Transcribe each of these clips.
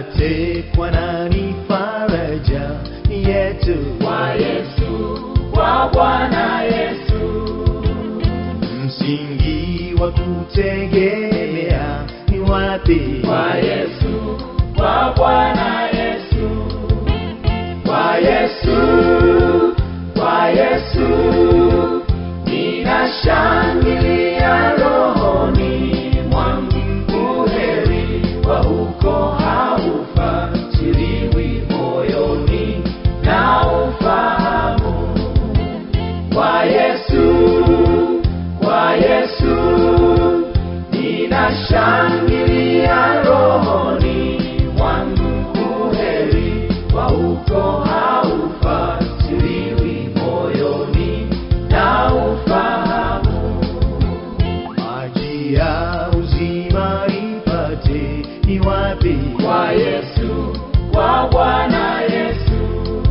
nipate kwa nani faraja yetu Kwa Yesu, kwa Bwana Yesu. msingi wa kutegemea ni wapi Kwa Yesu, kwa Bwana Yesu. Kwa Yesu, kwa Yesu. Ninashangilia rohoni mwangu heri wa huko haufatiliwi moyoni na ufahamu kwa Yesu, kwa Yesu, ninashangilia rohoni mwangu heri wa huko haufatiliwi moyoni na ufahamu maji ya uzima nipate ni wapi kwa Yesu, kwa Bwana Yesu.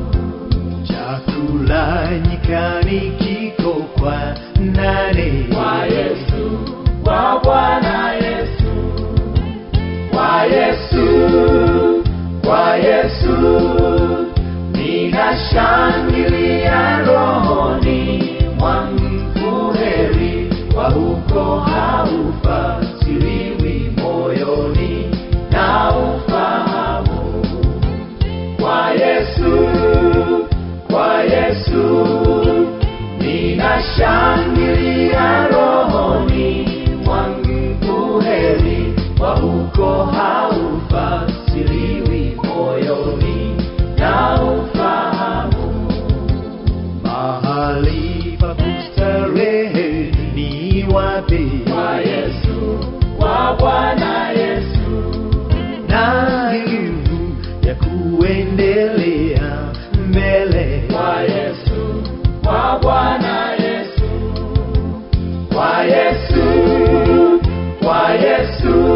chakula nyikani kiko kwa nane Kwa Yesu, kwa Bwana Yesu. Kwa Yesu, kwa Yesu. Ninashangilia rohoni mwangu heri wa huko haufatiliwi moyoni na ufahamu kwa Yesu, kwa Yesu, ninashangilia rohoni mwangu heri wa huko haufatiliwi moyoni na ufahamu mahali pa kustarehe ni wapi kwa Yesu, kwa Bwana Yesu. na nguvu ya kuendelea mbele kwa Yesu, kwa Bwana Yesu, kwa Yesu, kwa Yesu,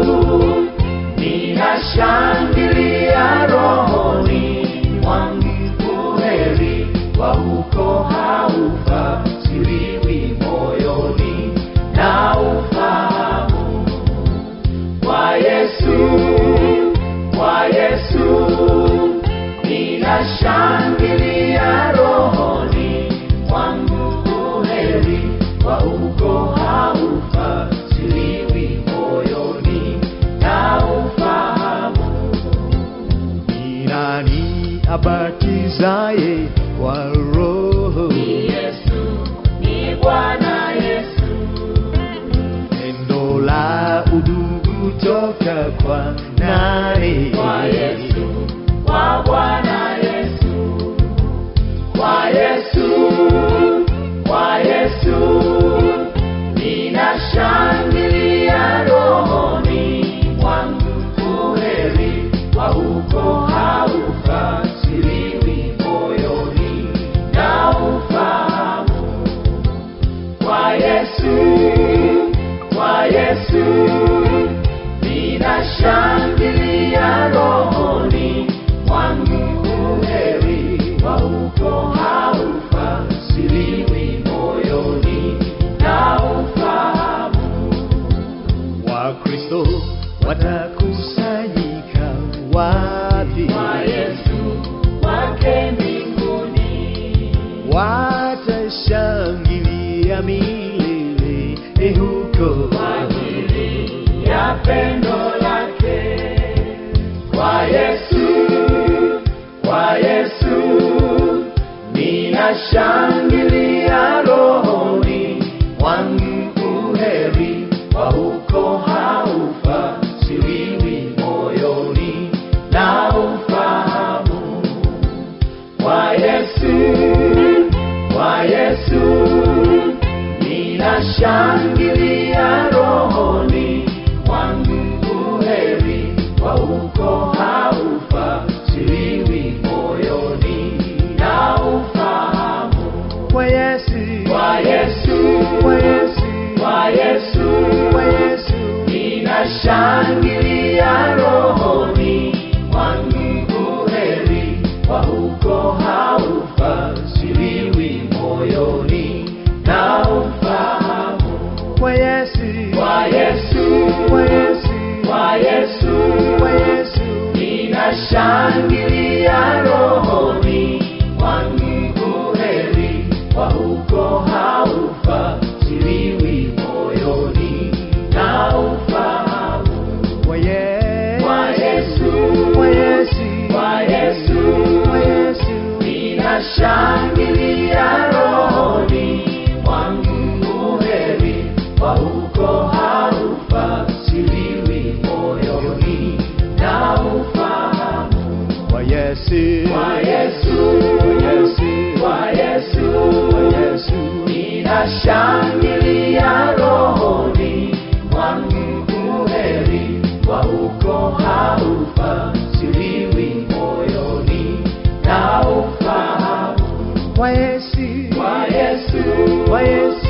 ninashangilia rohoni mwangu heri wa huko haufatiliwi moyoni na ufahamu kwa Yesu, kwa Yesu, ninashangilia rohoni mwangu heri wa huko haufatiliwi moyoni na ufahamu ni nani abatizaye kwa roho ni Yesu, ni Bwana Yesu. pendo la udugu toka kwa nani kwa Yesu, kwa Bwana Yesu, kwa Yesu, kwa Yesu, ninashangilia rohoni mwangu heri wa huko haufatiliwi moyoni na ufahamu kwa Yesu, kwa Yesu, ninashangilia rohoni mwangu heri wa huko haufatiliwi moyoni na ufahamu wakristo watakusanyika wapi kwa Yesu wake mbinguni watashangilia milele huko kwa ajili ya pendo lake kwa Yesu, kwa Yesu, ninashangilia rohoni mwangu heri wa huko haufatiliwi moyoni na ufahamu kwa Yesu, kwa Yesu, ninashangilia rohoni mwangu heri wa huko haufatiliwi moyoni na ufahamu kwa Yesu kwa Yesu, kwa Yesu kwa Yesu, kwa Yesu ninashangilia rohoni mwangu heri wa huko haufatiliwi moyoni na ufahamu kwa Yesu kwa Yesu, kwa Yesu, kwa Yesu